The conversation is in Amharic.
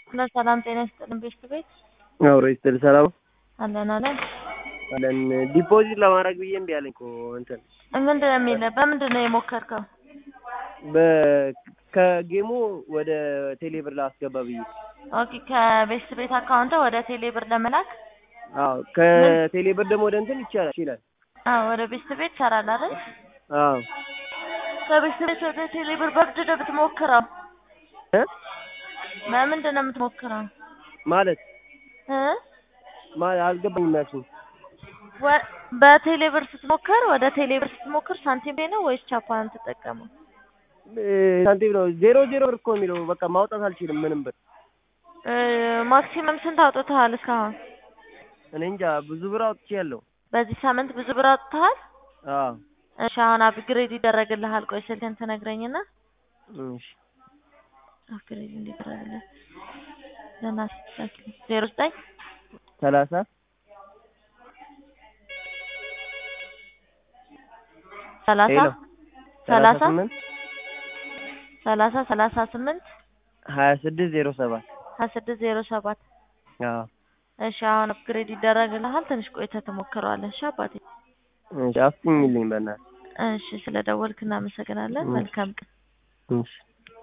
እና ሰላም ጤና ይስጥልን ቤት ቤት አብሮ ይስጥል ሰላም አለን አለን አለን ዲፖዚት ለማድረግ ብዬ እምቢ አለኝ እኮ እንትን ምንድን ነው የሚለው በምንድን ነው የሞከርከው በ- ከጌሙ ወደ ቴሌብር ላስገባ ብዬ ኦኬ ከቤት ቤት አካውንት ወደ ቴሌ ብር ለመላክ አዎ ከቴሌብር ደግሞ ወደ እንትን ይቻላል ይችላል አዎ ወደ ቤት ቤት ይሰራል አይደል አዎ ከቤት ቤት ወደ ቴሌ ብር በምንድን ነው የምትሞክረው እ በምንድን ነው የምትሞክረው ማለት እ ማለት አልገባኝም ያልሽኝ ወ- በቴሌ ብር ስትሞክር ወደ ቴሌ ብር ስትሞክር ሳንቲም ፔይ ነው ወይስ ቻፓን ትጠቀመው እ ሳንቲም ነው ዜሮ ዜሮ ብር እኮ የሚለው በቃ ማውጣት አልችልም ምንም ብር እ ማክሲመም ስንት አውጥተሃል እስካሁን እኔ እንጃ ብዙ ብር አውጥቻለሁ በዚህ ሳምንት ብዙ ብር አውጥተሃል አዎ እሺ አሁን አፕግሬድ ይደረግልሃል ቆይ ስልክህን ትነግረኝና እሺ አፕግሬድ እንዲደረግልህ ለናት ዜሮ ዘጠኝ ሰላሳ ሰላሳ ሄሎ ሰላሳ ስምንት ሰላሳ ሰላሳ ስምንት ሀያ ስድስት ዜሮ ሰባት ሀያ ስድስት ዜሮ ሰባት አዎ እሺ አሁን አፕግሬድ ይደረግልሃል ትንሽ ቆይተህ ትሞክረዋለህ እሺ አባቴ እሺ አፍጥኝልኝ በእናትህ እሺ ስለ ደወልክ እናመሰግናለን መልካም ቀን እሺ